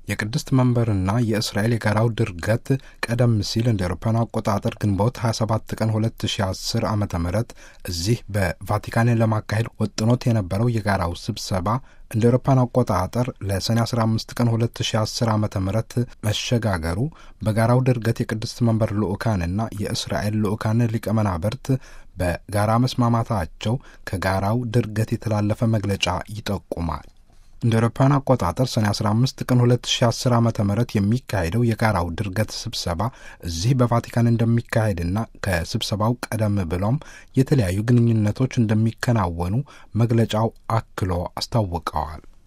የቅድስት መንበርና የእስራኤል የጋራው ድርገት ቀደም ሲል እንደ አውሮፓውያን አቆጣጠር ግንቦት 27 ቀን 2010 ዓ ም እዚህ በቫቲካን ለማካሄድ ወጥኖት የነበረው የጋራው ስብሰባ እንደ አውሮፓውያን አቆጣጠር ለሰኔ 15 ቀን 2010 ዓ ም መሸጋገሩ በጋራው ድርገት የቅድስት መንበር ልዑካንና የእስራኤል ልዑካን ሊቀ መናብርት በጋራ መስማማታቸው ከጋራው ድርገት የተላለፈ መግለጫ ይጠቁማል። እንደ አውሮፓውያን አቆጣጠር ሰኔ 15 ቀን 2010 ዓ ም የሚካሄደው የጋራው ድርገት ስብሰባ እዚህ በቫቲካን እንደሚካሄድና ከስብሰባው ቀደም ብሎም የተለያዩ ግንኙነቶች እንደሚከናወኑ መግለጫው አክሎ አስታውቀዋል።